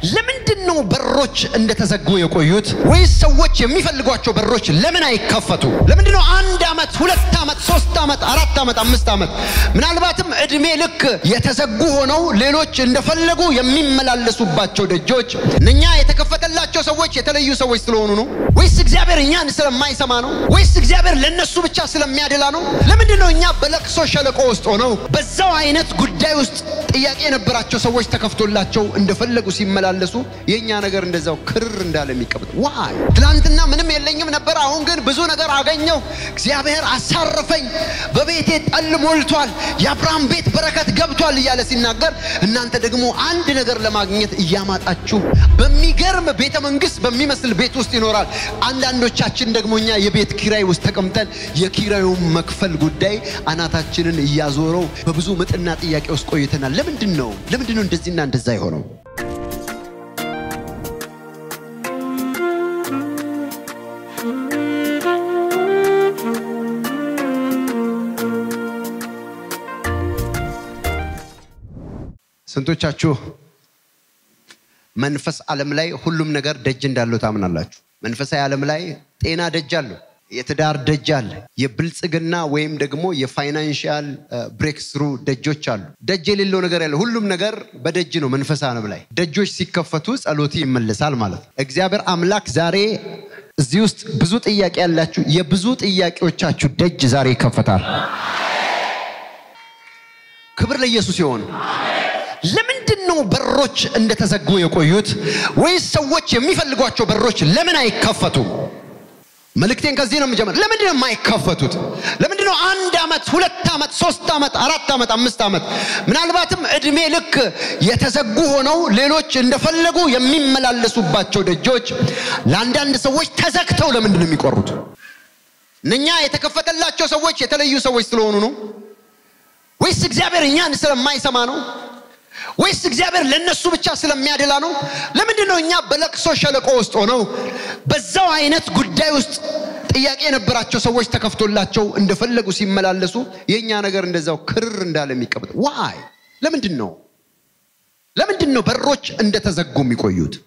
ለምንድን ነው በሮች እንደተዘጉ የቆዩት? ወይስ ሰዎች የሚፈልጓቸው በሮች ለምን አይከፈቱ? ለምንድን ነው አንድ ዓመት፣ ሁለት ዓመት፣ ሶስት ዓመት፣ አራት ዓመት፣ አምስት ዓመት ምናልባትም እድሜ ልክ የተዘጉ ሆነው ሌሎች እንደፈለጉ የሚመላለሱባቸው ደጆች እነኛ የተከፈተላቸው ሰዎች የተለዩ ሰዎች ስለሆኑ ነው? ወይስ እግዚአብሔር እኛን ስለማይሰማ ነው? ወይስ እግዚአብሔር ለነሱ ብቻ ስለሚያደላ ነው? ለምንድን ነው እኛ በለቅሶ ሸለቆ ውስጥ ሆነው በዛው አይነት ጉዳይ ውስጥ ጥያቄ የነበራቸው ሰዎች ተከፍቶላቸው እንደፈለጉ ሲመላለሱ የእኛ ነገር እንደዛው ክርር እንዳለ የሚቀበጥ ዋይ ትናንትና ምንም የለኝም ነበር፣ አሁን ግን ብዙ ነገር አገኘው፣ እግዚአብሔር አሳረፈኝ፣ በቤቴ ጠል ሞልቷል፣ የአብርሃም ቤት በረከት ገብቷል እያለ ሲናገር እናንተ ደግሞ አንድ ነገር ለማግኘት እያማጣችሁ በሚገርም ቤተ መንግስት በሚመስል ቤት ውስጥ ይኖራል። አንዳንዶቻችን ደግሞ እኛ የቤት ኪራይ ውስጥ ተቀምጠን የኪራዩን መክፈል ጉዳይ አናታችንን እያዞረው በብዙ ምጥና ጥያቄ ውስጥ ቆይተናል። ለምንድን ነው ለምንድን ነው እንደዚህና እንደዛ የሆነው? ስንቶቻችሁ መንፈስ ዓለም ላይ ሁሉም ነገር ደጅ እንዳለው ታምናላችሁ? መንፈሳዊ ዓለም ላይ ጤና ደጅ አለው። የትዳር ደጅ አለ። የብልጽግና ወይም ደግሞ የፋይናንሽል ብሬክ ስሩ ደጆች አሉ። ደጅ የሌለው ነገር ያለ ሁሉም ነገር በደጅ ነው። መንፈሳዊ ዓለም ላይ ደጆች ሲከፈቱ ጸሎት ይመለሳል ማለት ነው። እግዚአብሔር አምላክ ዛሬ እዚህ ውስጥ ብዙ ጥያቄ ያላችሁ የብዙ ጥያቄዎቻችሁ ደጅ ዛሬ ይከፈታል። ክብር ለኢየሱስ ይሆን። ለምንድን ነው በሮች እንደተዘጉ የቆዩት? ወይስ ሰዎች የሚፈልጓቸው በሮች ለምን አይከፈቱም? መልእክቴን ከዚህ ነው የምጀምር። ለምንድን ነው የማይከፈቱት? ለምንድን ነው አንድ ዓመት፣ ሁለት ዓመት፣ ሶስት ዓመት፣ አራት ዓመት፣ አምስት ዓመት ምናልባትም እድሜ ልክ የተዘጉ ሆነው ሌሎች እንደፈለጉ የሚመላለሱባቸው ደጆች ለአንዳንድ ሰዎች ተዘግተው ለምንድን ነው የሚቆሩት? እነኛ የተከፈተላቸው ሰዎች የተለዩ ሰዎች ስለሆኑ ነው? ወይስ እግዚአብሔር እኛን ስለማይሰማ ነው? ወይስ እግዚአብሔር ለነሱ ብቻ ስለሚያደላ ነው? ለምንድን ነው እኛ በለቅሶ ሸለቆ ውስጥ ሆነው በዛው አይነት ጉዳይ ውስጥ ጥያቄ የነበራቸው ሰዎች ተከፍቶላቸው እንደፈለጉ ሲመላለሱ የእኛ ነገር እንደዛው ክርር እንዳለ የሚቀበጥ ዋይ? ለምንድን ነው ለምንድን ነው በሮች እንደተዘጉ የሚቆዩት?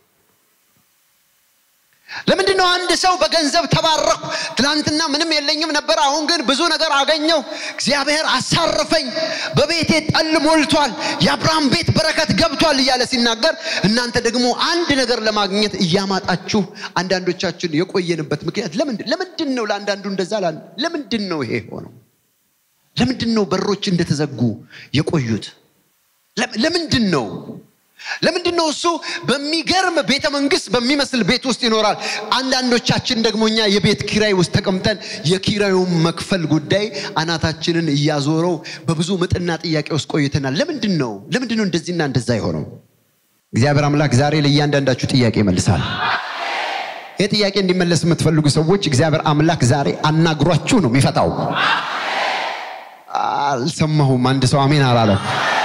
ለምንድን ነው አንድ ሰው በገንዘብ ተባረኩ፣ ትናንትና ምንም የለኝም ነበር፣ አሁን ግን ብዙ ነገር አገኘው፣ እግዚአብሔር አሳረፈኝ፣ በቤቴ ጠል ሞልቷል፣ የአብርሃም ቤት በረከት ገብቷል እያለ ሲናገር እናንተ ደግሞ አንድ ነገር ለማግኘት እያማጣችሁ አንዳንዶቻችን የቆየንበት ምክንያት ለምንድን ለምንድን ነው? ለአንዳንዱ እንደዛ ለምንድን ነው ይሄ ሆነው? ለምንድን ነው በሮች እንደተዘጉ የቆዩት? ለምንድን ነው ለምንድን ነው እሱ በሚገርም ቤተ መንግስት በሚመስል ቤት ውስጥ ይኖራል። አንዳንዶቻችን ደግሞ እኛ የቤት ኪራይ ውስጥ ተቀምጠን የኪራዩን መክፈል ጉዳይ አናታችንን እያዞረው በብዙ ምጥና ጥያቄ ውስጥ ቆይተናል። ለምንድን ነው ለምንድን ነው እንደዚህና እንደዛ የሆነው? እግዚአብሔር አምላክ ዛሬ ለእያንዳንዳችሁ ጥያቄ ይመልሳል። ይህ ጥያቄ እንዲመለስ የምትፈልጉ ሰዎች እግዚአብሔር አምላክ ዛሬ አናግሯችሁ ነው የሚፈታው። አልሰማሁም። አንድ ሰው አሜን አላለም።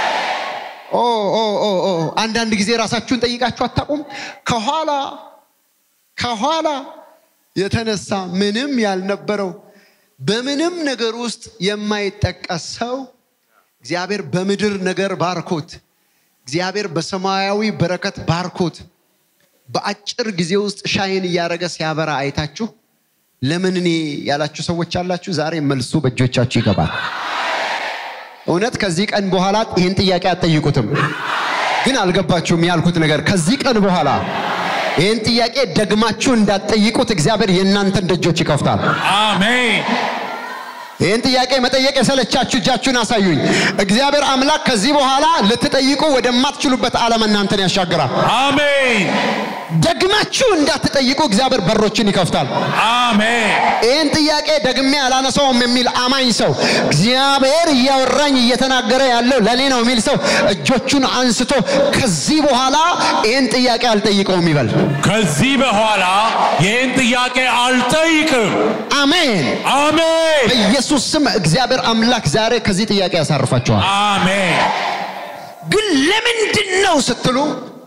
አንዳንድ ጊዜ ራሳችሁን ጠይቃችሁ አታውቁም? ከኋላ ከኋላ የተነሳ ምንም ያልነበረው በምንም ነገር ውስጥ የማይጠቀስ ሰው እግዚአብሔር በምድር ነገር ባርኮት፣ እግዚአብሔር በሰማያዊ በረከት ባርኮት በአጭር ጊዜ ውስጥ ሻይን እያደረገ ሲያበራ አይታችሁ ለምን እኔ ያላችሁ ሰዎች አላችሁ። ዛሬ መልሱ በእጆቻችሁ ይገባል። እውነት ከዚህ ቀን በኋላ ይህን ጥያቄ አትጠይቁትም። ግን አልገባችሁም ያልኩት ነገር ከዚህ ቀን በኋላ ይህን ጥያቄ ደግማችሁ እንዳትጠይቁት እግዚአብሔር የእናንተን ደጆች ይከፍታል። አሜን። ይህን ጥያቄ መጠየቅ የሰለቻችሁ እጃችሁን አሳዩኝ። እግዚአብሔር አምላክ ከዚህ በኋላ ልትጠይቁ ወደማትችሉበት ዓለም እናንተን ያሻግራል። አሜን። ደግማችሁ እንዳትጠይቁ እግዚአብሔር በሮችን ይከፍታል። አሜን። ይህን ጥያቄ ደግሜ አላነሳውም የሚል አማኝ ሰው እግዚአብሔር እያወራኝ እየተናገረ ያለው ለእኔ ነው የሚል ሰው እጆቹን አንስቶ ከዚህ በኋላ ይህን ጥያቄ አልጠይቀውም ይበል። ከዚህ በኋላ ይህን ጥያቄ አልጠይቅም። አሜን። አሜን። በኢየሱስ ስም እግዚአብሔር አምላክ ዛሬ ከዚህ ጥያቄ ያሳርፋቸዋል። አሜን። ግን ለምንድን ነው ስትሉ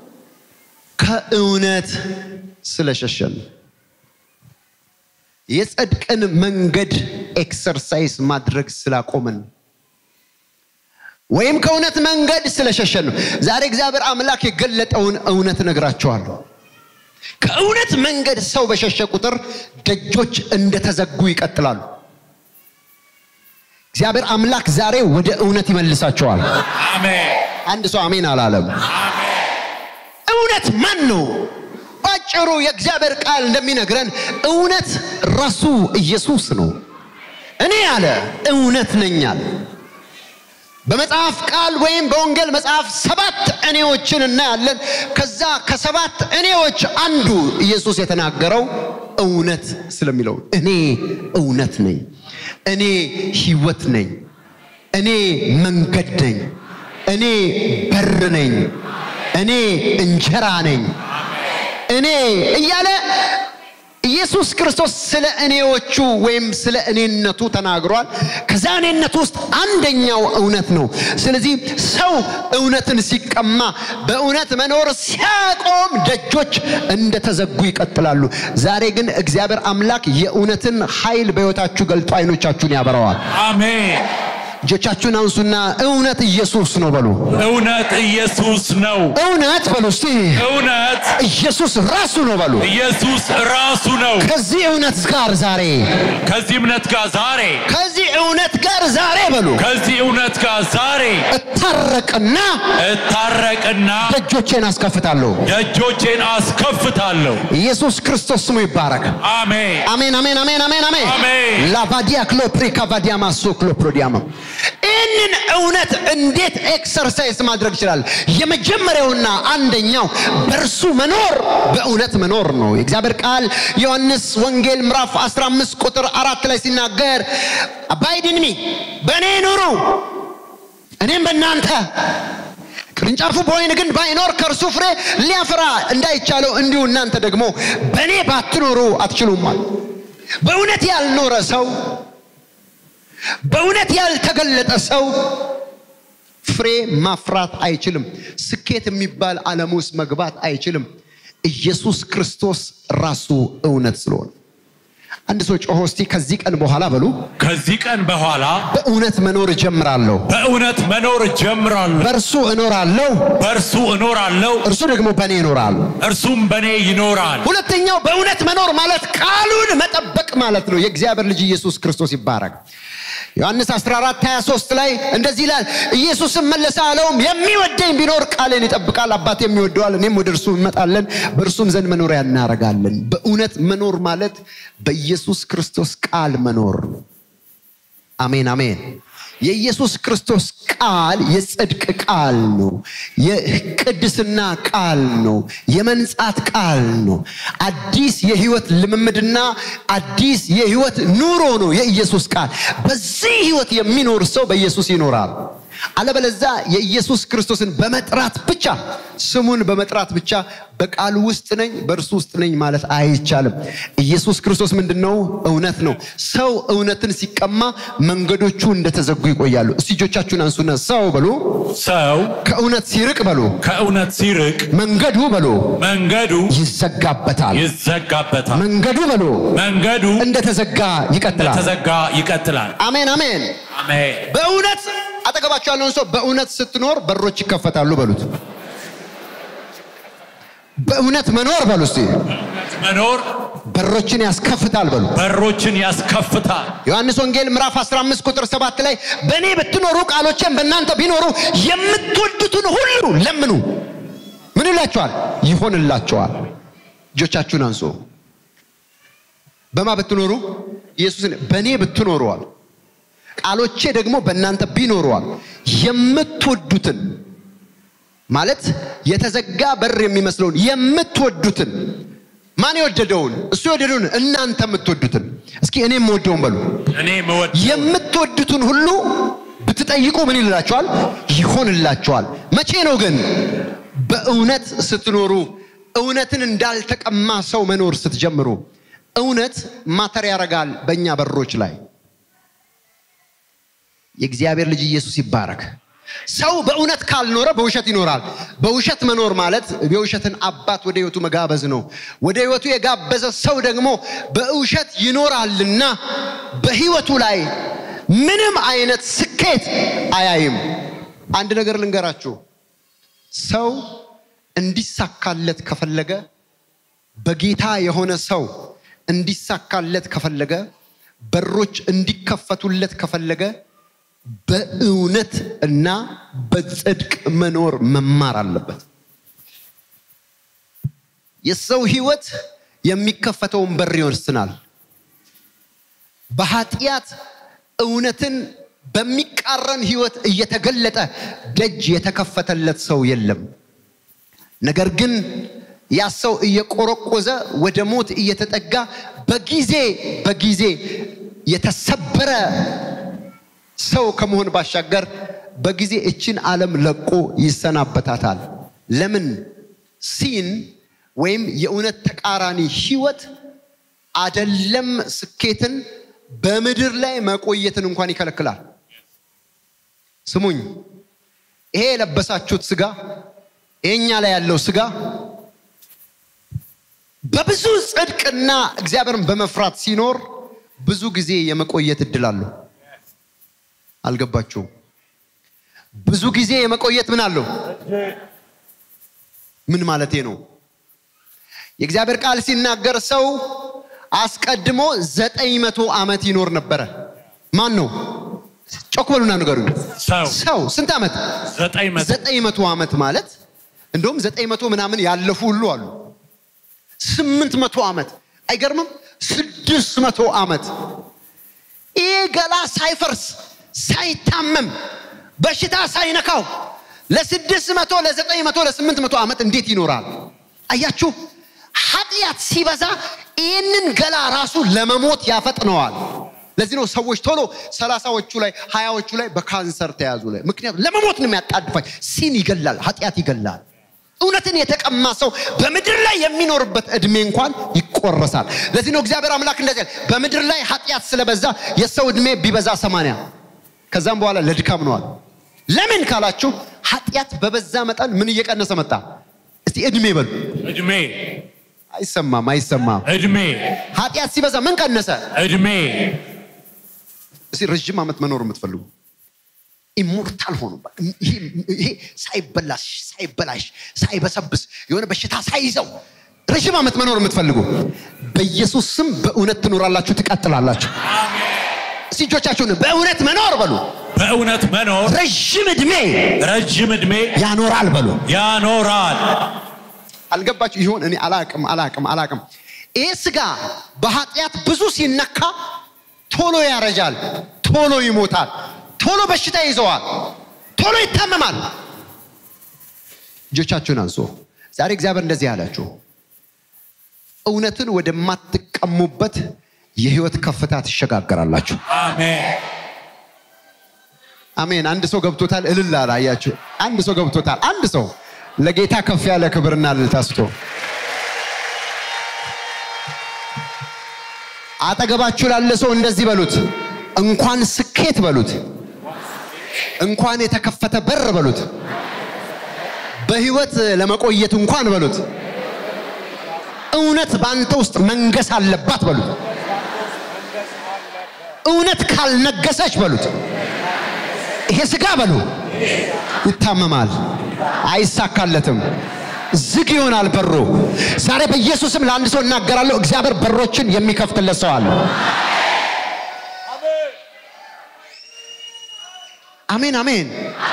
ከእውነት ስለሸሸን የጽድቅን መንገድ ኤክሰርሳይዝ ማድረግ ስላቆምን ወይም ከእውነት መንገድ ስለሸሸን ነው። ዛሬ እግዚአብሔር አምላክ የገለጠውን እውነት እነግራችኋለሁ። ከእውነት መንገድ ሰው በሸሸ ቁጥር ደጆች እንደተዘጉ ይቀጥላሉ። እግዚአብሔር አምላክ ዛሬ ወደ እውነት ይመልሳቸዋል። አሜን። አንድ ሰው አሜን አላለም። እውነት ማን ነው? ባጭሩ የእግዚአብሔር ቃል እንደሚነግረን እውነት ራሱ ኢየሱስ ነው። እኔ አለ እውነት ነኝ አለ። በመጽሐፍ ቃል ወይም በወንጌል መጽሐፍ ሰባት እኔዎችን እናያለን። ከዛ ከሰባት እኔዎች አንዱ ኢየሱስ የተናገረው እውነት ስለሚለው እኔ እውነት ነኝ፣ እኔ ሕይወት ነኝ፣ እኔ መንገድ ነኝ፣ እኔ በር ነኝ፣ እኔ እንጀራ ነኝ፣ እኔ እያለ ኢየሱስ ክርስቶስ ስለ እኔዎቹ ወይም ስለ እኔነቱ ተናግሯል። ከዛ እኔነቱ ውስጥ አንደኛው እውነት ነው። ስለዚህ ሰው እውነትን ሲቀማ፣ በእውነት መኖር ሲያቆም ደጆች እንደተዘጉ ይቀጥላሉ። ዛሬ ግን እግዚአብሔር አምላክ የእውነትን ኃይል በሕይወታችሁ ገልጦ አይኖቻችሁን ያበረዋል። አሜን። እጆቻችሁን አንሱና እውነት ኢየሱስ ነው በሉ። እውነት ኢየሱስ ነው። እውነት በሉ እስቲ እውነት ኢየሱስ ራሱ ነው በሉ። ኢየሱስ ራሱ ነው። ከዚህ እውነት ጋር ዛሬ ከዚህ እምነት ጋር ዛሬ ከዚህ እውነት ጋር ዛሬ በሉ ከዚህ እውነት ጋር ዛሬ እታረቅና እታረቅና ደጆቼን አስከፍታለሁ። ደጆቼን አስከፍታለሁ። ኢየሱስ ክርስቶስ ስሙ ይባረክ። አሜን። አሜን አሜን አሜን አሜን አሜን አሜን። ላቫዲያ ክሎፕሪካ ቫዲያማ ሶ ክሎፕሮዲያማ ይህንን እውነት እንዴት ኤክሰርሳይዝ ማድረግ ይችላል? የመጀመሪያውና አንደኛው በእርሱ መኖር በእውነት መኖር ነው። የእግዚአብሔር ቃል ዮሐንስ ወንጌል ምዕራፍ 15 ቁጥር አራት ላይ ሲናገር አባይድንሚ በእኔ ኑሩ እኔም በእናንተ ቅርንጫፉ በወይን ግን ባይኖር ከእርሱ ፍሬ ሊያፈራ እንዳይቻለው እንዲሁ እናንተ ደግሞ በእኔ ባትኖሩ አትችሉማል። በእውነት ያልኖረ ሰው በእውነት ያልተገለጠ ሰው ፍሬ ማፍራት አይችልም። ስኬት የሚባል ዓለም ውስጥ መግባት አይችልም። ኢየሱስ ክርስቶስ ራሱ እውነት ስለሆነ አንድ ሰው ጮሆ እስቲ ከዚህ ቀን በኋላ በሉ ከዚህ ቀን በኋላ በእውነት መኖር እጀምራለሁ፣ በእውነት መኖር እጀምራለሁ። በእርሱ እኖራለሁ፣ በእርሱ እኖራለሁ፣ እርሱ ደግሞ በእኔ ይኖራል። እርሱም በእኔ ይኖራል። ሁለተኛው በእውነት መኖር ማለት ቃሉን መጠበቅ ማለት ነው። የእግዚአብሔር ልጅ ኢየሱስ ክርስቶስ ይባረክ። ዮሐንስ 14 23 ላይ እንደዚህ ይላል፣ ኢየሱስም መለሰ አለውም የሚወደኝ ቢኖር ቃሌን ይጠብቃል፣ አባት የሚወደዋል፣ እኔም ወደ እርሱ እንመጣለን፣ በእርሱም ዘንድ መኖሪያ እናደርጋለን። በእውነት መኖር ማለት በኢየሱስ ክርስቶስ ቃል መኖር ነው። አሜን አሜን። የኢየሱስ ክርስቶስ ቃል የጽድቅ ቃል ነው። የቅድስና ቃል ነው። የመንጻት ቃል ነው። አዲስ የህይወት ልምምድና አዲስ የህይወት ኑሮ ነው የኢየሱስ ቃል። በዚህ ህይወት የሚኖር ሰው በኢየሱስ ይኖራል። አለበለዛ የኢየሱስ ክርስቶስን በመጥራት ብቻ ስሙን በመጥራት ብቻ በቃሉ ውስጥ ነኝ በእርሱ ውስጥ ነኝ ማለት አይቻልም። ኢየሱስ ክርስቶስ ምንድን ነው? እውነት ነው። ሰው እውነትን ሲቀማ መንገዶቹ እንደተዘጉ ይቆያሉ። እስቲ እጆቻችሁን አንሱና ሰው በሉ ሰው ከእውነት ሲርቅ በሉ ከእውነት ሲርቅ መንገዱ በሉ መንገዱ ይዘጋበታል። ይዘጋበታል። መንገዱ በሉ መንገዱ እንደተዘጋ ይቀጥላል። እንደተዘጋ ይቀጥላል። አሜን አሜን። አሜን። በእውነት አጠገባቸው ያለውን ሰው በእውነት ስትኖር በሮች ይከፈታሉ በሉት። በእውነት መኖር በሉ እስቲ መኖር በሮችን ያስከፍታል በሉ። በሮችን ያስከፍታል። ዮሐንስ ወንጌል ምዕራፍ 15 ቁጥር 7 ላይ በእኔ ብትኖሩ ቃሎቼም በእናንተ ቢኖሩ የምትወዱትን ሁሉ ለምኑ፣ ምን ይላችኋል? ይሆንላችኋል። እጆቻችሁን አንሱ። በማ ብትኖሩ ኢየሱስን በእኔ ብትኖሩዋል ቃሎቼ ደግሞ በእናንተ ቢኖሩዋል የምትወዱትን ማለት የተዘጋ በር የሚመስለውን የምትወዱትን ማን የወደደውን እሱ የወደደውን እናንተ የምትወዱትን እስኪ እኔ የምወደውን በሉ እኔ መወድ የምትወዱትን ሁሉ ብትጠይቁ ምን ይላችኋል ይሆንላችኋል መቼ ነው ግን በእውነት ስትኖሩ እውነትን እንዳልተቀማ ሰው መኖር ስትጀምሩ እውነት ማተር ያደርጋል በእኛ በሮች ላይ የእግዚአብሔር ልጅ ኢየሱስ ይባረክ። ሰው በእውነት ካልኖረ በውሸት ይኖራል። በውሸት መኖር ማለት የውሸትን አባት ወደ ህይወቱ መጋበዝ ነው። ወደ ህይወቱ የጋበዘ ሰው ደግሞ በውሸት ይኖራልና በህይወቱ ላይ ምንም አይነት ስኬት አያይም። አንድ ነገር ልንገራችሁ። ሰው እንዲሳካለት ከፈለገ በጌታ የሆነ ሰው እንዲሳካለት ከፈለገ በሮች እንዲከፈቱለት ከፈለገ በእውነት እና በጽድቅ መኖር መማር አለበት። የሰው ህይወት የሚከፈተውን በር ይወስናል። በኃጢአት እውነትን በሚቃረን ህይወት እየተገለጠ ደጅ የተከፈተለት ሰው የለም። ነገር ግን ያ ሰው እየቆረቆዘ ወደ ሞት እየተጠጋ በጊዜ በጊዜ የተሰበረ ሰው ከመሆን ባሻገር በጊዜ እችን ዓለም ለቆ ይሰናበታታል። ለምን? ሲን ወይም የእውነት ተቃራኒ ህይወት አደለም ስኬትን በምድር ላይ መቆየትን እንኳን ይከለክላል። ስሙኝ፣ ይሄ የለበሳችሁት ስጋ ይሄኛ ላይ ያለው ስጋ በብዙ ጽድቅና እግዚአብሔርን በመፍራት ሲኖር ብዙ ጊዜ የመቆየት እድል አለው። አልገባችሁም? ብዙ ጊዜ የመቆየት ምን አለው? ምን ማለቴ ነው? የእግዚአብሔር ቃል ሲናገር ሰው አስቀድሞ ዘጠኝ መቶ ዓመት ይኖር ነበረ። ማን ነው? ጮክ በሉና ንገሩኝ። ሰው ሰው ስንት ዓመት? ዘጠኝ መቶ ዘጠኝ መቶ ዓመት ማለት እንደውም ዘጠኝ መቶ ምናምን ያለፉ ሁሉ አሉ። ስምንት መቶ ዓመት አይገርምም? ስድስት መቶ ዓመት ይህ ገላ ሳይፈርስ ሳይታመም በሽታ ሳይነካው ለስድስት መቶ ለዘጠኝ መቶ ለስምንት መቶ ዓመት እንዴት ይኖራል? አያችሁ፣ ኃጢአት ሲበዛ ይህንን ገላ ራሱ ለመሞት ያፈጥነዋል። ለዚህ ነው ሰዎች ቶሎ ሰላሳዎቹ ላይ ሀያዎቹ ላይ በካንሰር ተያዙ ላይ ምክንያቱም ለመሞት ነው የሚያጣድፋኝ። ሲን ይገላል፣ ኃጢአት ይገላል። እውነትን የተቀማ ሰው በምድር ላይ የሚኖርበት እድሜ እንኳን ይቆረሳል። ለዚህ ነው እግዚአብሔር አምላክ እንደዚህ ያለ በምድር ላይ ኃጢአት ስለበዛ የሰው እድሜ ቢበዛ ሰማንያ ከዛም በኋላ ለድካም ነዋል። ለምን ካላችሁ ኃጢአት በበዛ መጠን ምን እየቀነሰ መጣ? እስቲ እድሜ በሉ። እድሜ አይሰማም፣ አይሰማም። እድሜ ኃጢአት ሲበዛ ምን ቀነሰ? እድሜ እስቲ ረዥም ዓመት መኖር የምትፈልጉ ኢሞርታል ሆኑ። ይሄ ሳይበላሽ ሳይበላሽ ሳይበሰብስ የሆነ በሽታ ሳይዘው ረዥም ዓመት መኖር የምትፈልጉ በኢየሱስ ስም በእውነት ትኖራላችሁ፣ ትቀጥላላችሁ። እስቲ እጆቻችሁን በእውነት መኖር በሉ። በእውነት መኖር ረዥም ዕድሜ ረጅም እድሜ ያኖራል በሉ። ያኖራል። አልገባችሁ ይሆን? እኔ አላቅም አላቅም አላቅም። ይህ ስጋ በኃጢአት ብዙ ሲነካ ቶሎ ያረጃል፣ ቶሎ ይሞታል፣ ቶሎ በሽታ ይዘዋል፣ ቶሎ ይታመማል። እጆቻችሁን አንሱ። ዛሬ እግዚአብሔር እንደዚህ አላችሁ፣ እውነትን ወደማትቀሙበት የህይወት ከፍታ ትሸጋገራላችሁ። አሜን። አሜን። አንድ ሰው ገብቶታል። እልል አለ። አያችሁ፣ አንድ ሰው ገብቶታል። አንድ ሰው ለጌታ ከፍ ያለ ክብርና እልልታ ስጡ። አጠገባችሁ ላለ ሰው እንደዚህ በሉት፣ እንኳን ስኬት በሉት፣ እንኳን የተከፈተ በር በሉት፣ በህይወት ለመቆየት እንኳን በሉት፣ እውነት በአንተ ውስጥ መንገስ አለባት በሉት። እውነት ካልነገሰች በሉት ይሄ ስጋ በሉ ይታመማል፣ አይሳካለትም፣ ዝግ ይሆናል በሩ። ዛሬ በኢየሱስም ለአንድ ሰው እናገራለሁ፣ እግዚአብሔር በሮችን የሚከፍትለት ሰው አለ። አሜን አሜን።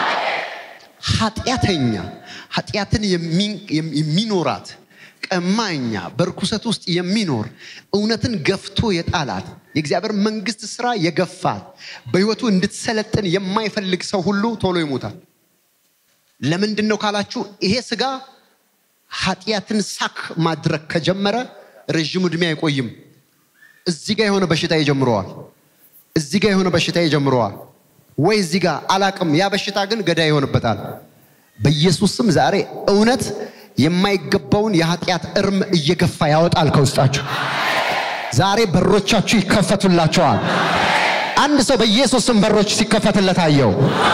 ኃጢአተኛ ኃጢአትን የሚኖራት ቀማኛ በርኩሰት ውስጥ የሚኖር እውነትን ገፍቶ የጣላት የእግዚአብሔር መንግስት ስራ የገፋት በህይወቱ እንድትሰለጥን የማይፈልግ ሰው ሁሉ ቶሎ ይሞታል። ለምንድን ነው ካላችሁ ይሄ ስጋ ኃጢአትን ሳክ ማድረግ ከጀመረ ረዥም ዕድሜ አይቆይም። እዚህ ጋር የሆነ በሽታ ይጀምረዋል። እዚህ ጋር የሆነ በሽታ ይጀምረዋል ወይ እዚህ ጋር አላቅም። ያ በሽታ ግን ገዳይ ይሆንበታል። በኢየሱስ ስም ዛሬ እውነት የማይገባውን የኃጢአት እርም እየገፋ ያወጣል ከውስጣችሁ። ዛሬ በሮቻችሁ ይከፈቱላቸዋል። አንድ ሰው በኢየሱስ ስም በሮች ሲከፈትለት አየው።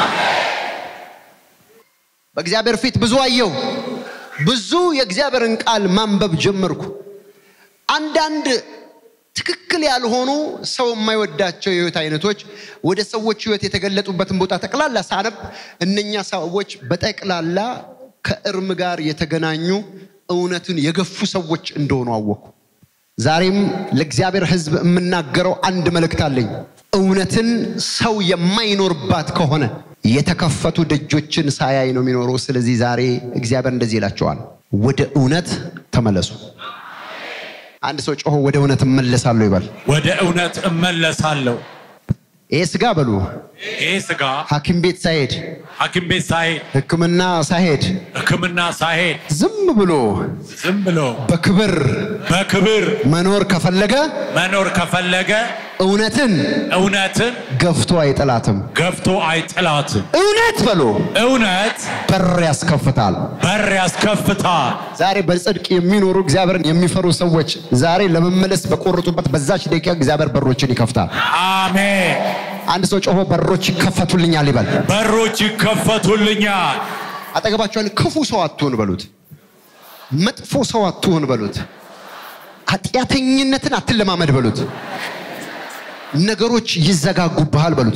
በእግዚአብሔር ፊት ብዙ አየው። ብዙ የእግዚአብሔርን ቃል ማንበብ ጀመርኩ። አንዳንድ ትክክል ያልሆኑ ሰው የማይወዳቸው የህይወት አይነቶች ወደ ሰዎች ህይወት የተገለጡበትን ቦታ ጠቅላላ ሳነብ እነኛ ሰዎች በጠቅላላ ከእርም ጋር የተገናኙ እውነትን የገፉ ሰዎች እንደሆኑ አወቅኩ። ዛሬም ለእግዚአብሔር ሕዝብ የምናገረው አንድ መልእክት አለኝ። እውነትን ሰው የማይኖርባት ከሆነ የተከፈቱ ደጆችን ሳያይ ነው የሚኖረው። ስለዚህ ዛሬ እግዚአብሔር እንደዚህ ይላቸዋል፣ ወደ እውነት ተመለሱ። አንድ ሰው ጮሆ ወደ እውነት እመለሳለሁ ይበል። ወደ እውነት እመለሳለሁ። ይህ ስጋ በሉ ይህ ስጋ ሐኪም ቤት ሳይሄድ ሐኪም ቤት ሳይሄድ ሕክምና ሳይሄድ ሕክምና ሳይሄድ ዝም ብሎ ዝም ብሎ በክብር በክብር መኖር ከፈለገ መኖር ከፈለገ እውነትን እውነትን ገፍቶ አይጥላትም። ገፍቶ አይጥላትም። እውነት በሎ እውነት በር ያስከፍታል። በር ያስከፍታል። ዛሬ በጽድቅ የሚኖሩ እግዚአብሔርን የሚፈሩ ሰዎች ዛሬ ለመመለስ በቆረጡበት በዛች ደቂቃ እግዚአብሔር በሮችን ይከፍታል። አሜን። አንድ ሰው ጮሆ በሮች ይከፈቱልኛል ይበል። በሮች ይከፈቱልኛል። አጠገባቸውን ክፉ ሰው አትሁን በሉት። መጥፎ ሰው አትሁን በሉት። ኃጢአተኝነትን አትለማመድ በሉት። ነገሮች ይዘጋጉብሃል በሉት።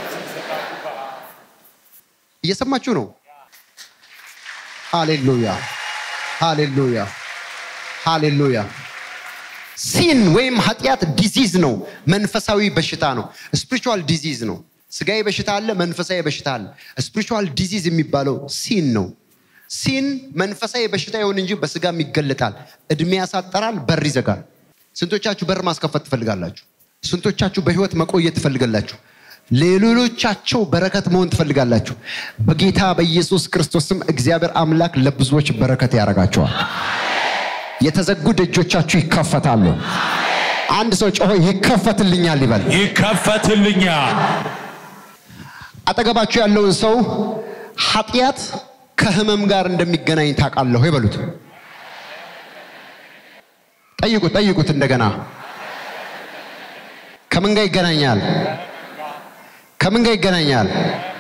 እየሰማችሁ ነው? ሃሌሉያ ሃሌሉያ ሃሌሉያ። ሲን ወይም ኃጢአት ዲዚዝ ነው፣ መንፈሳዊ በሽታ ነው። ስፒሪቹዋል ዲዚዝ ነው። ስጋዊ በሽታ አለ፣ መንፈሳዊ በሽታ አለ። ስፒሪቹዋል ዲዚዝ የሚባለው ሲን ነው። ሲን መንፈሳዊ በሽታ ይሁን እንጂ በስጋም ይገለጣል። እድሜ ያሳጠራል፣ በር ይዘጋል። ስንቶቻችሁ በር ማስከፈት ትፈልጋላችሁ? ስንቶቻችሁ በህይወት መቆየት ትፈልጋላችሁ? ለሌሎቻቸው በረከት መሆን ትፈልጋላችሁ? በጌታ በኢየሱስ ክርስቶስም እግዚአብሔር አምላክ ለብዙዎች በረከት ያደርጋቸዋል። የተዘጉ ደጆቻችሁ ይከፈታሉ። አንድ ሰው ጮሆ ይከፈትልኛል ይበል። ይከፈትልኛል። አጠገባችሁ ያለውን ሰው ኃጢአት ከህመም ጋር እንደሚገናኝ ታውቃለሁ ይበሉት። ጠይቁት ጠይቁት እንደገና ከምን ጋር ይገናኛል? ከምን ጋር ይገናኛል?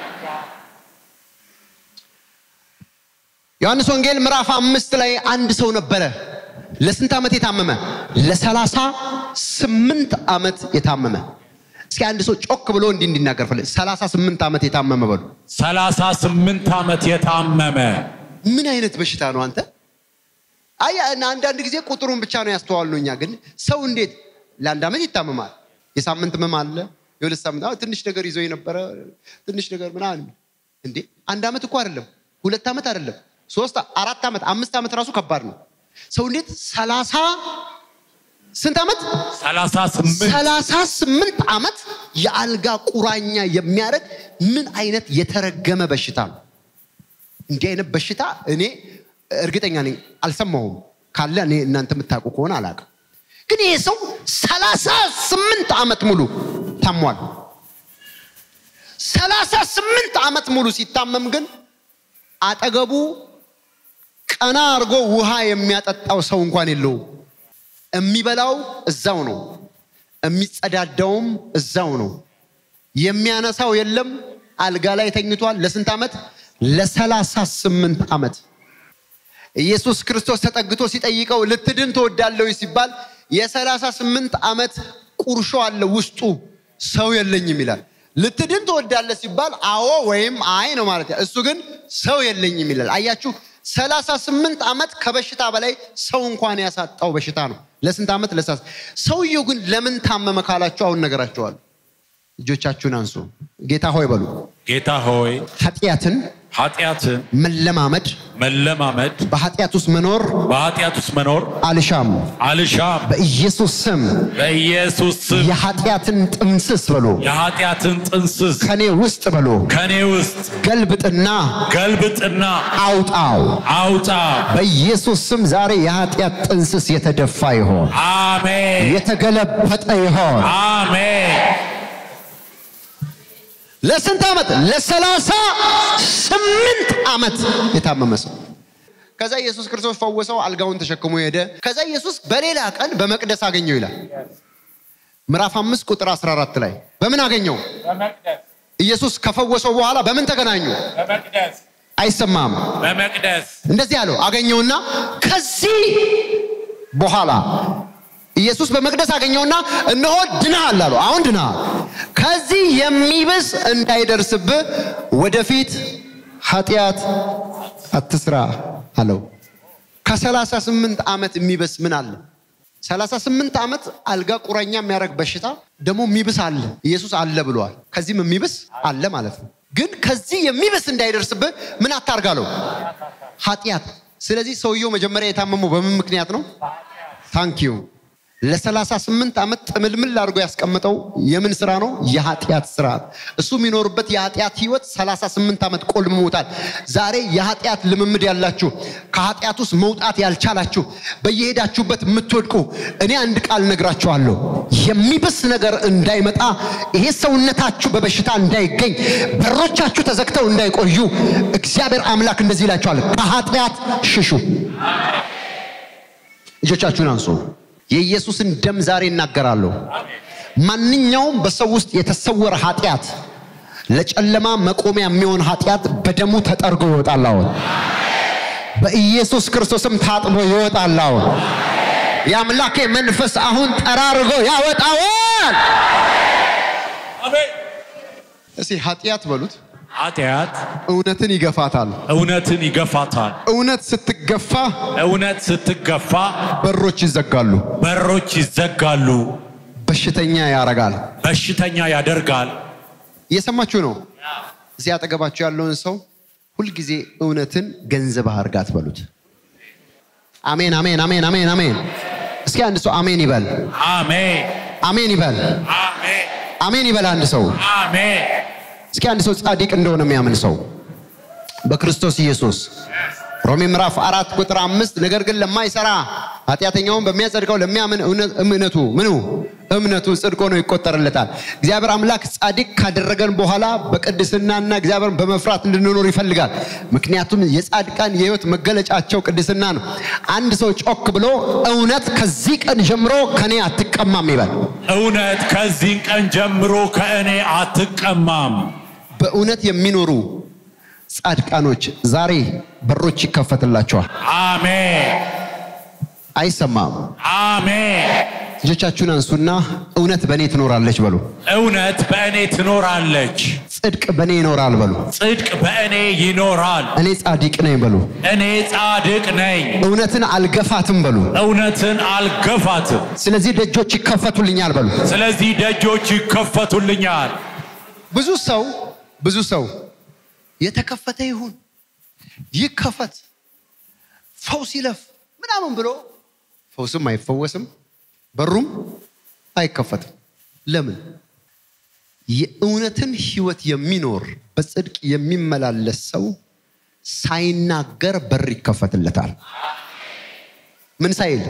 ዮሐንስ ወንጌል ምዕራፍ አምስት ላይ አንድ ሰው ነበረ። ለስንት ዓመት የታመመ? ለሰላሳ ስምንት ዓመት የታመመ። እስኪ አንድ ሰው ጮክ ብሎ እንዲህ እንዲናገር ፈለ ሰላሳ ስምንት ዓመት የታመመ በሉ። ሰላሳ ስምንት ዓመት የታመመ ምን አይነት በሽታ ነው አንተ? አይ አንዳንድ ጊዜ ቁጥሩን ብቻ ነው ያስተዋሉ። እኛ ግን ሰው እንዴት ለአንድ ዓመት ይታመማል? የሳምንት ህመም አለ፣ የሁለት ሳምንት አዎ፣ ትንሽ ነገር ይዞ የነበረ ትንሽ ነገር ምናምን። እንዴ አንድ ዓመት እኮ አይደለም፣ ሁለት ዓመት አይደለም፣ ሶስት አራት ዓመት አምስት ዓመት ራሱ ከባድ ነው። ሰው እንዴት ሰላሳ ስንት ዓመት ሰላሳ ስምንት ሰላሳ ስምንት ዓመት የአልጋ ቁራኛ የሚያደርግ ምን አይነት የተረገመ በሽታ ነው? እንዲህ አይነት በሽታ እኔ እርግጠኛ ነኝ አልሰማሁም። ካለ እኔ እናንተ የምታውቁ ከሆነ አላውቅም። ግን ይሄ ሰው ሰላሳ ስምንት ዓመት ሙሉ ታሟል። ሰላሳ ስምንት ዓመት ሙሉ ሲታመም ግን አጠገቡ ቀና አድርጎ ውሃ የሚያጠጣው ሰው እንኳን የለውም። የሚበላው እዛው ነው፣ የሚጸዳዳውም እዛው ነው። የሚያነሳው የለም። አልጋ ላይ ተኝቷል። ለስንት ዓመት? ለሰላሳ ስምንት ዓመት ኢየሱስ ክርስቶስ ተጠግቶ ሲጠይቀው ልትድን ትወዳለህ ሲባል የሰላሳ ስምንት ዓመት ቁርሾ አለ ውስጡ ሰው የለኝም ይላል። ልትድን ትወዳለህ ሲባል አዎ ወይም አይ ነው ማለት እሱ ግን ሰው የለኝም ይላል። አያችሁ ሰላሳ ስምንት ዓመት ከበሽታ በላይ ሰው እንኳን ያሳጣው በሽታ ነው። ለስንት ዓመት? ለሰላሳ ሰውየው ግን ለምን ታመመ ካላችሁ አሁን ነገራቸዋለሁ። እጆቻችሁን አንሱ። ጌታ ሆይ በሉ። ጌታ ሆይ ኃጢአትን ኃጢአትን መለማመድ መለማመድ በኃጢአት ውስጥ መኖር በኃጢአት ውስጥ መኖር አልሻም። አልሻም። በኢየሱስ ስም በኢየሱስ ስም የኃጢአትን ጥንስስ በሎ የኃጢአትን ጥንስስ ከኔ ውስጥ በሎ ከኔ ውስጥ ገልብጥና ገልብጥና አውጣው። አውጣ። በኢየሱስ ስም ዛሬ የኃጢአት ጥንስስ የተደፋ ይሆን፣ አሜን የተገለበጠ ይሆን። አሜን። ለስንት ዓመት? ለሰላሳ ስምንት ዓመት የታመመ ሰው። ከዛ ኢየሱስ ክርስቶስ ፈወሰው፣ አልጋውን ተሸክሞ ሄደ። ከዛ ኢየሱስ በሌላ ቀን በመቅደስ አገኘው ይላል ምዕራፍ አምስት ቁጥር 14 ላይ በምን አገኘው? በመቅደስ ኢየሱስ ከፈወሰው በኋላ በምን ተገናኙ? በመቅደስ አይሰማም። በመቅደስ እንደዚህ አለው አገኘውና ከዚህ በኋላ ኢየሱስ በመቅደስ አገኘውና እነሆ ድናሃል አለው። አሁን ድናሃል፣ ከዚህ የሚብስ እንዳይደርስብህ ወደፊት ኃጢአት አትስራ አለው። ከሰላሳ ስምንት ዓመት የሚብስ ምን አለ? ሰላሳ ስምንት ዓመት አልጋ ቁራኛ የሚያደርግ በሽታ ደግሞ የሚብስ አለ። ኢየሱስ አለ ብለዋል። ከዚህም የሚብስ አለ ማለት ነው። ግን ከዚህ የሚብስ እንዳይደርስብህ ምን አታርጋለው? ኃጢአት። ስለዚህ ሰውየው መጀመሪያ የታመመው በምን ምክንያት ነው? ታንኪዩ ለሰላሳ ስምንት ዓመት ጥምልምል አድርጎ ያስቀምጠው የምን ስራ ነው? የኃጢአት ስርዓት። እሱ የሚኖርበት የኃጢአት ህይወት ሰላሳ ስምንት ዓመት ቆልምሞታል። ዛሬ የኃጢአት ልምምድ ያላችሁ ከኃጢአት ውስጥ መውጣት ያልቻላችሁ በየሄዳችሁበት የምትወድቁ እኔ አንድ ቃል ነግራችኋለሁ። የሚብስ ነገር እንዳይመጣ ይሄ ሰውነታችሁ በበሽታ እንዳይገኝ በሮቻችሁ ተዘግተው እንዳይቆዩ እግዚአብሔር አምላክ እንደዚህ ይላችኋል፣ ከኃጢአት ሽሹ። እጆቻችሁን አንሱ። የኢየሱስን ደም ዛሬ እናገራለሁ። ማንኛውም በሰው ውስጥ የተሰወረ ኃጢአት፣ ለጨለማ መቆሚያ የሚሆን ኃጢአት በደሙ ተጠርጎ ይወጣል። አሁን በኢየሱስ ክርስቶስም ታጥቦ ይወጣል። አሁን የአምላኬ መንፈስ አሁን ጠራርጎ ያወጣዋል። አሜን። እስቲ ኃጢአት በሉት። ኃጢአት እውነትን ይገፋታል። እውነትን ይገፋታል። እውነት ስትገፋ እውነት ስትገፋ በሮች ይዘጋሉ፣ በሮች ይዘጋሉ፣ በሽተኛ ያረጋል። በሽተኛ ያደርጋል። እየሰማችሁ ነው። እዚህ አጠገባችሁ ያለውን ሰው ሁልጊዜ እውነትን ገንዘብ አርጋት በሉት። አሜን፣ አሜን፣ አሜን፣ አሜን፣ አሜን። እስኪ አንድ ሰው አሜን ይበል፣ አሜን አሜን ይበል፣ አሜን አሜን ይበል። አንድ ሰው አሜን። እስኪ አንድ ሰው ጻድቅ እንደሆነ የሚያምን ሰው በክርስቶስ ኢየሱስ ሮሜ ምዕራፍ አራት ቁጥር አምስት ነገር ግን ለማይሰራ ኃጢአተኛውን በሚያጸድቀው ለሚያምን እውነ- እምነቱ ምኑ እምነቱ ጽድቅ ሆኖ ይቆጠርለታል። እግዚአብሔር አምላክ ጻድቅ ካደረገን በኋላ በቅድስናና እግዚአብሔርን በመፍራት እንድንኖር ይፈልጋል። ምክንያቱም የጻድቃን የሕይወት መገለጫቸው ቅድስና ነው። አንድ ሰው ጮክ ብሎ እውነት ከዚህ ቀን ጀምሮ ከኔ አትቀማም ይበል። እውነት ከዚህ ቀን ጀምሮ ከእኔ አትቀማም። በእውነት የሚኖሩ ጻድቃኖች ዛሬ በሮች ይከፈትላቸዋል። አሜን አይሰማም። አሜን። ልጆቻችሁን አንሱና እውነት በእኔ ትኖራለች በሉ። እውነት በእኔ ትኖራለች፣ ጽድቅ በእኔ ይኖራል በሉ። ጽድቅ በእኔ ይኖራል። እኔ ጻድቅ ነኝ በሉ። እኔ ጻድቅ ነኝ፣ እውነትን አልገፋትም በሉ። እውነትን አልገፋትም። ስለዚህ ደጆች ይከፈቱልኛል በሉ። ስለዚህ ደጆች ይከፈቱልኛል። ብዙ ሰው ብዙ ሰው የተከፈተ ይሁን ይከፈት ፈውስ ይለፍ ምናምን ብሎ ፈውስም አይፈወስም በሩም አይከፈትም። ለምን? የእውነትን ህይወት የሚኖር በጽድቅ የሚመላለስ ሰው ሳይናገር በር ይከፈትለታል። ምን ሳይል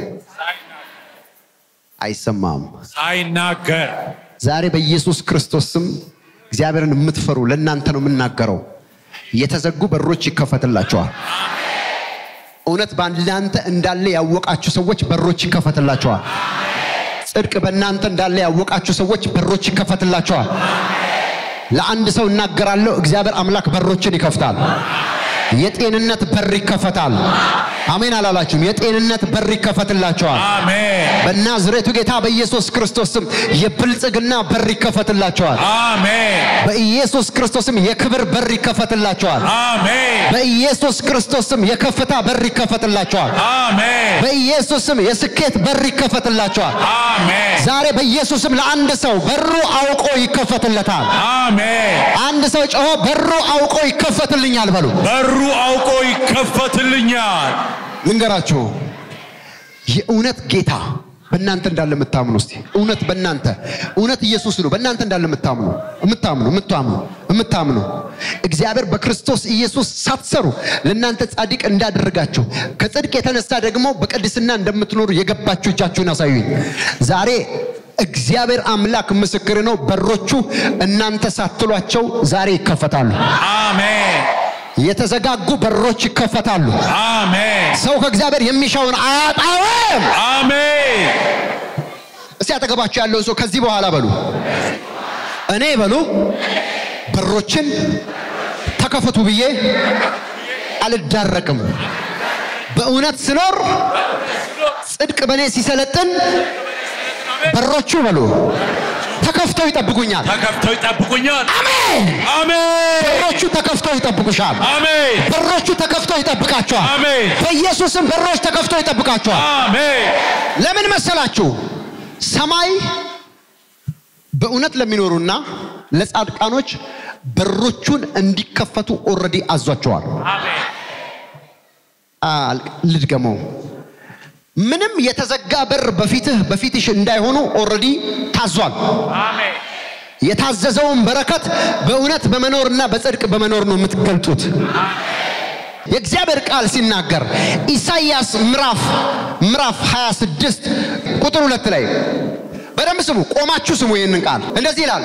አይሰማም። ሳይናገር ዛሬ በኢየሱስ ክርስቶስ ስም እግዚአብሔርን የምትፈሩ ለእናንተ ነው የምናገረው። የተዘጉ በሮች ይከፈትላቸዋል። እውነት በእናንተ እንዳለ ያወቃችሁ ሰዎች በሮች ይከፈትላቸዋል። ጽድቅ በእናንተ እንዳለ ያወቃችሁ ሰዎች በሮች ይከፈትላቸዋል። ለአንድ ሰው እናገራለሁ፣ እግዚአብሔር አምላክ በሮችን ይከፍታል። የጤንነት በር ይከፈታል። አሜን አላላችሁም? የጤንነት በር ይከፈትላቸዋል። አሜን በናዝሬቱ ጌታ በኢየሱስ ክርስቶስ ስም የብልጽግና በር ይከፈትላቸዋል። አሜን በኢየሱስ ክርስቶስም የክብር በር ይከፈትላቸዋል። አሜን በኢየሱስ ክርስቶስም የከፍታ በር ይከፈትላቸዋል። አሜን በኢየሱስም የስኬት በር ይከፈትላቸዋል። አሜን ዛሬ በኢየሱስም ለአንድ ሰው በሩ አውቆ ይከፈትለታል። አሜን አንድ ሰው ጮሆ በሩ አውቆ ይከፈትልኛል በሉ። በሩ አውቆ ይከፈትልኛል። ልንገራችሁ የእውነት ጌታ በእናንተ እንዳለ የምታምኑ እስቲ እውነት በእናንተ እውነት ኢየሱስ ነው በእናንተ እንዳለ የምታምኑ የምታምኑ የምታምኑ የምታምኑ እግዚአብሔር በክርስቶስ ኢየሱስ ሳትሰሩ ለእናንተ ጻድቅ እንዳደረጋችሁ ከጽድቅ የተነሳ ደግሞ በቅድስና እንደምትኖሩ የገባችሁ እጃችሁን አሳዩኝ ዛሬ እግዚአብሔር አምላክ ምስክር ነው በሮቹ እናንተ ሳትሏቸው ዛሬ ይከፈታሉ አሜን የተዘጋጉ በሮች ይከፈታሉ አሜን ሰው ከእግዚአብሔር የሚሻውን አያጣውም አሜን እስቲ አጠገባችሁ ያለውን ሰው ከዚህ በኋላ በሉ እኔ በሉ በሮችን ተከፈቱ ብዬ አልዳረቅም። በእውነት ስኖር ጽድቅ በእኔ ሲሰለጥን በሮቹ በሉ ተከፍተው ይጠብቁኛል። ተከፍተው ይጠብቁኛል። አሜን። አሜን በሮቹ ተከፍተው ይጠብቁሻል። አሜን በሮቹ ተከፍተው ይጠብቃቸዋል። አሜን በኢየሱስም በሮች ተከፍተው ይጠብቃቸዋል። አሜን ለምን መሰላችሁ? ሰማይ በእውነት ለሚኖሩና ለጻድቃኖች በሮቹን እንዲከፈቱ ኦልሬዲ አዟቸዋል። አል- ልድገመው። ምንም የተዘጋ በር በፊትህ በፊትሽ እንዳይሆኑ ኦልሬዲ ታዟል። የታዘዘውን በረከት በእውነት በመኖርና በጽድቅ በመኖር ነው የምትገልጡት። የእግዚአብሔር ቃል ሲናገር ኢሳይያስ ምዕራፍ ምዕራፍ 26 ቁጥር ሁለት ላይ በደንብ ስሙ፣ ቆማችሁ ስሙ። ይህንን ቃል እንደዚህ ይላል፣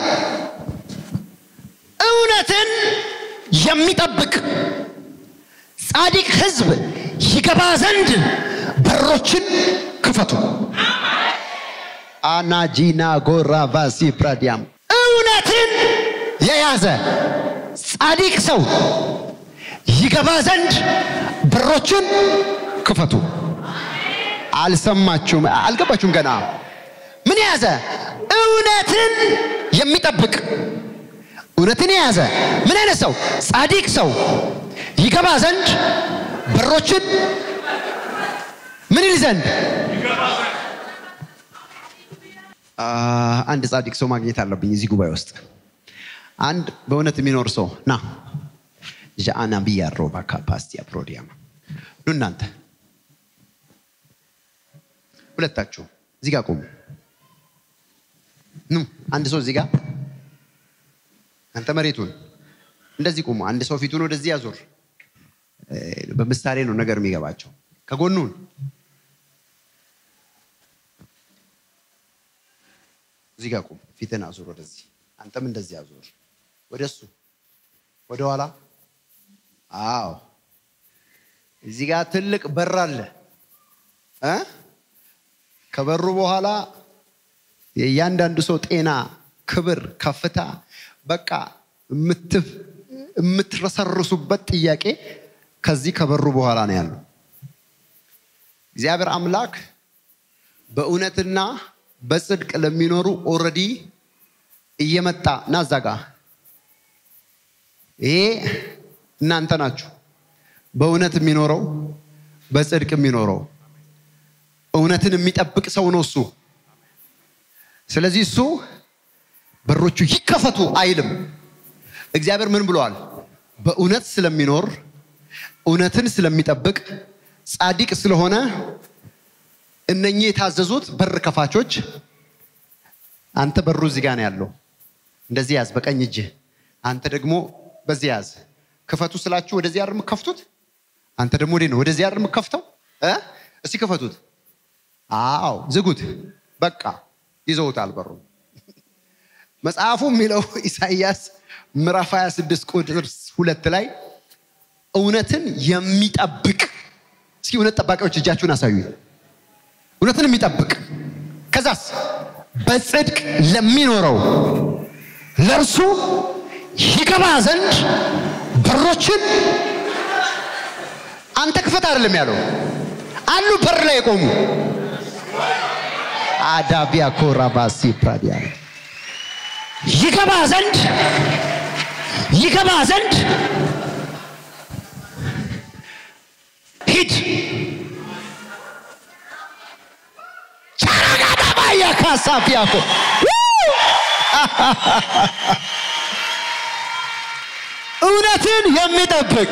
እውነትን የሚጠብቅ ጻድቅ ሕዝብ ይገባ ዘንድ በሮችን ክፈቱ። አናጂና ጎራ ቫሲ ፕራዲያም እውነትን የያዘ ጻድቅ ሰው ይገባ ዘንድ በሮችን ክፈቱ። አልሰማችሁም? አልገባችሁም? ገና ምን የያዘ እውነትን የሚጠብቅ እውነትን የያዘ ምን አይነት ሰው? ጻድቅ ሰው ይገባ ዘንድ በሮችን ምን ይል ዘንድ አ፣ አንድ ጻድቅ ሰው ማግኘት አለብኝ እዚህ ጉባኤ ውስጥ አንድ በእውነት የሚኖር ሰው ና ዣአና ብያሮ ባካ ፓስቲያ ፕሮዲያማ ኑ እናንተ ሁለታችሁ እዚህ ጋር ቁሙ ኑ አንድ ሰው እዚህ ጋር አንተ መሬቱን እንደዚህ ቁሙ አንድ ሰው ፊቱን ወደዚህ ያዞር እ፣ በምሳሌ ነው ነገር የሚገባቸው ከጎኑን እዚህ ጋር ቁም ፊትን አዙር ወደዚህ አንተም እንደዚህ አዙር ወደ እሱ ወደ ኋላ አዎ እዚህ ጋር ትልቅ በር አለ እ ከበሩ በኋላ የእያንዳንዱ ሰው ጤና ክብር ከፍታ በቃ የምትፍ- የምትረሰርሱበት ጥያቄ ከዚህ ከበሩ በኋላ ነው ያለው እግዚአብሔር አምላክ በእውነትና በጽድቅ ለሚኖሩ ኦልሬዲ እየመጣ ና እዛ ጋ ይሄ እናንተ ናችሁ በእውነት የሚኖረው በጽድቅ የሚኖረው እውነትን የሚጠብቅ ሰው ነው እሱ ስለዚህ እሱ በሮቹ ይከፈቱ አይልም እግዚአብሔር ምን ብለዋል በእውነት ስለሚኖር እውነትን ስለሚጠብቅ ጻድቅ ስለሆነ እነኚህ የታዘዙት በር ከፋቾች አንተ በሩ እዚህ ጋር ነው ያለው እንደዚህ ያዝ በቀኝ እጅህ አንተ ደግሞ በዚህ ያዝ ክፈቱ ስላችሁ ወደዚህ አይደል የምከፍቱት አንተ ደግሞ ወዴት ነው ወደዚህ አይደል የምከፍተው እ እስቲ ክፈቱት አዎ ዝጉት በቃ ይዘውታል በሩ መጽሐፉ የሚለው ኢሳይያስ ምዕራፍ 26 ቁጥር ሁለት ላይ እውነትን የሚጠብቅ እስኪ እውነት ጠባቂዎች እጃችሁን አሳዩ እውነትን የሚጠብቅ ከዛስ በጽድቅ ለሚኖረው ለእርሱ ይገባ ዘንድ በሮችን አንተ ክፈት አይደለም ያለው አሉ በር ላይ የቆሙ አዳቢያ ኮራባሲ ፕራዲያ ይገባ ዘንድ ይገባ ዘንድ ሂድ ቻራጋዳባያ ካሳፊያኮ እውነትን የሚጠብቅ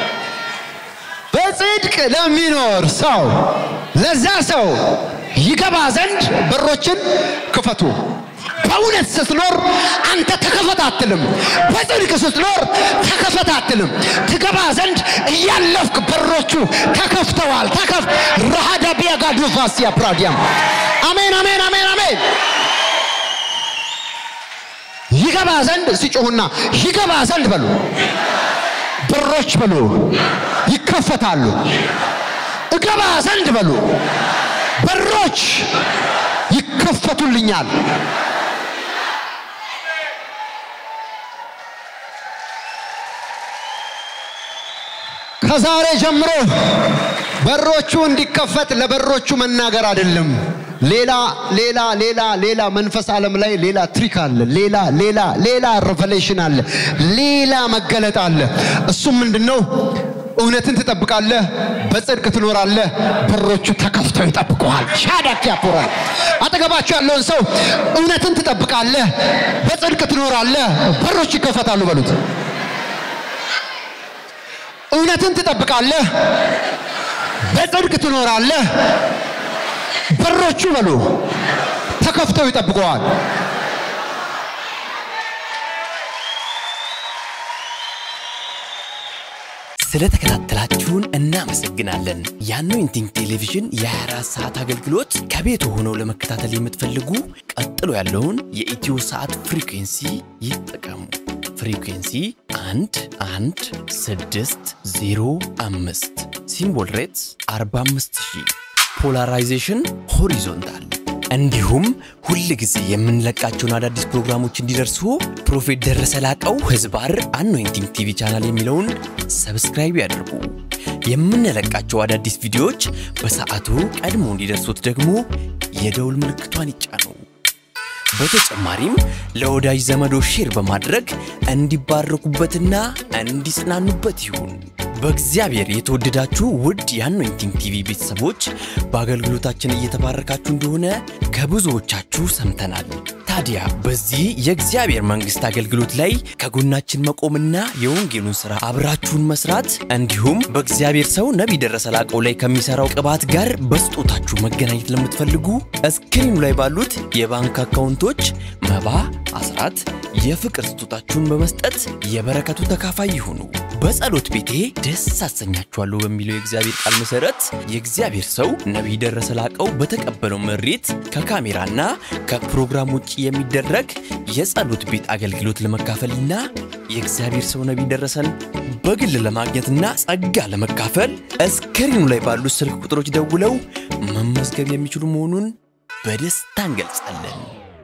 በጽድቅ ለሚኖር ሰው ለዛ ሰው ይገባ ዘንድ በሮችን ክፈቱ። በእውነት ስትኖር አንተ ተከፈት አትልም። በጽድቅ ስትኖር ተከፈት አትልም። ትገባ ዘንድ እያለፍክ በሮቹ ተከፍተዋል። ተከፍ ረሃዳ ቢያጋዱ ቫሲያ ፕራዲያም አሜን፣ አሜን፣ አሜን፣ አሜን። ይገባ ዘንድ ሲጮሁና ይገባ ዘንድ በሉ በሮች በሉ ይከፈታሉ። እገባ ዘንድ በሉ በሮች ይከፈቱልኛል። ከዛሬ ጀምሮ በሮቹ እንዲከፈት ለበሮቹ መናገር አይደለም። ሌላ ሌላ ሌላ ሌላ መንፈስ ዓለም ላይ ሌላ ትሪክ አለ። ሌላ ሌላ ሌላ ሬቨሌሽን አለ። ሌላ መገለጥ አለ። እሱም ምንድነው? እውነትን ትጠብቃለህ፣ በጽድቅ ትኖራለህ፣ በሮቹ ተከፍተው ይጠብቀዋል። ሻዳክ ያፖራል። አጠገባችሁ ያለውን ሰው እውነትን ትጠብቃለህ፣ በጽድቅ ትኖራለህ፣ በሮች ይከፈታሉ በሉት። እውነትን ትጠብቃለህ፣ በጽድቅ ትኖራለህ፣ በሮቹ በሉ ተከፍተው ይጠብቀዋል። ስለተከታተላችሁን እናመሰግናለን። የአኖይንቲንግ ቴሌቪዥን የ24 ሰዓት አገልግሎት ከቤት ሆነው ለመከታተል የምትፈልጉ ቀጥሎ ያለውን የኢትዮ ሰዓት ፍሪኩንሲ ይጠቀሙ። ፍሪኩንሲ 1 1 6 0 5 ሲምቦል ሬትስ 45000 ፖላራይዜሽን ሆሪዞንታል እንዲሁም ሁል ጊዜ የምንለቃቸውን አዳዲስ ፕሮግራሞች እንዲደርሱ ፕሮፌት ደረሰ ላቀው ህዝባር አኖይንቲንግ ቲቪ ቻናል የሚለውን ሰብስክራይብ ያድርጉ። የምንለቃቸው አዳዲስ ቪዲዮዎች በሰዓቱ ቀድሞ እንዲደርሱት ደግሞ የደውል ምልክቷን ይጫኑ። በተጨማሪም ለወዳጅ ዘመዶ ሼር በማድረግ እንዲባረኩበትና እንዲጽናኑበት ይሁን። በእግዚአብሔር የተወደዳችሁ ውድ የአኖይንቲንግ ቲቪ ቤተሰቦች በአገልግሎታችን እየተባረካችሁ እንደሆነ ከብዙዎቻችሁ ሰምተናል። ታዲያ በዚህ የእግዚአብሔር መንግሥት አገልግሎት ላይ ከጎናችን መቆምና የወንጌሉን ሥራ አብራችሁን መስራት እንዲሁም በእግዚአብሔር ሰው ነቢይ ደረሰ ላቀው ላይ ከሚሠራው ቅባት ጋር በስጦታችሁ መገናኘት ለምትፈልጉ እስክሪኑ ላይ ባሉት የባንክ አካውንቶች መባ፣ አስራት፣ የፍቅር ስጦታችሁን በመስጠት የበረከቱ ተካፋይ ይሁኑ። በጸሎት ቤቴ ደስ አሰኛችኋለሁ በሚለው የእግዚአብሔር ቃል መሠረት የእግዚአብሔር ሰው ነቢይ ደረሰ ላቀው በተቀበለው መሬት ከካሜራና ከፕሮግራም ውጭ የሚደረግ የጸሎት ቤት አገልግሎት ለመካፈልና የእግዚአብሔር ሰው ነቢይ ደረሰን በግል ለማግኘትና ጸጋ ለመካፈል እስክሪኑ ላይ ባሉት ስልክ ቁጥሮች ደውለው መመዝገብ የሚችሉ መሆኑን በደስታ እንገልጻለን።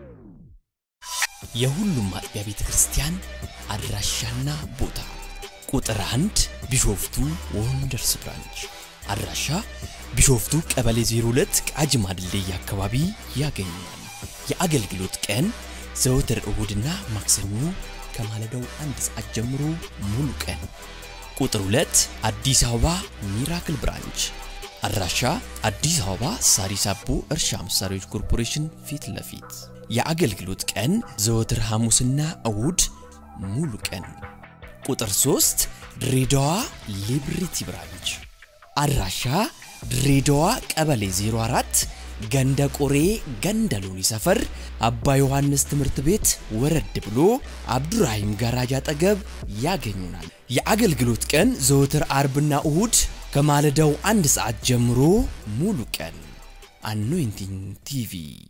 የሁሉም አጥቢያ ቤተ ክርስቲያን አድራሻና ቦታ ቁጥር አንድ ቢሾፍቱ ወንደርስ ብራንች አድራሻ ቢሾፍቱ ቀበሌ 02 ቃጂማ ድልድይ አካባቢ ያገኛል። የአገልግሎት ቀን ዘወትር እሁድና ማክሰኞ ከማለዳው አንድ ሰዓት ጀምሮ ሙሉ ቀን። ቁጥር 2 አዲስ አበባ ሚራክል ብራንች አድራሻ አዲስ አበባ ሳሪስ አቦ እርሻ መሳሪያዎች ኮርፖሬሽን ፊት ለፊት የአገልግሎት ቀን ዘወትር ሐሙስና እሁድ ሙሉ ቀን። ቁጥር 3 ድሬዳዋ ሊብሪቲ ብራንች አድራሻ ድሬዳዋ ቀበሌ 04 ገንደ ቆሬ ገንደ ሎኒ ሰፈር አባ ዮሐንስ ትምህርት ቤት ወረድ ብሎ አብዱራሂም ጋራጅ አጠገብ ያገኙናል። የአገልግሎት ቀን ዘወትር አርብና እሁድ ከማለዳው አንድ ሰዓት ጀምሮ ሙሉ ቀን። አኖይንቲንግ ቲቪ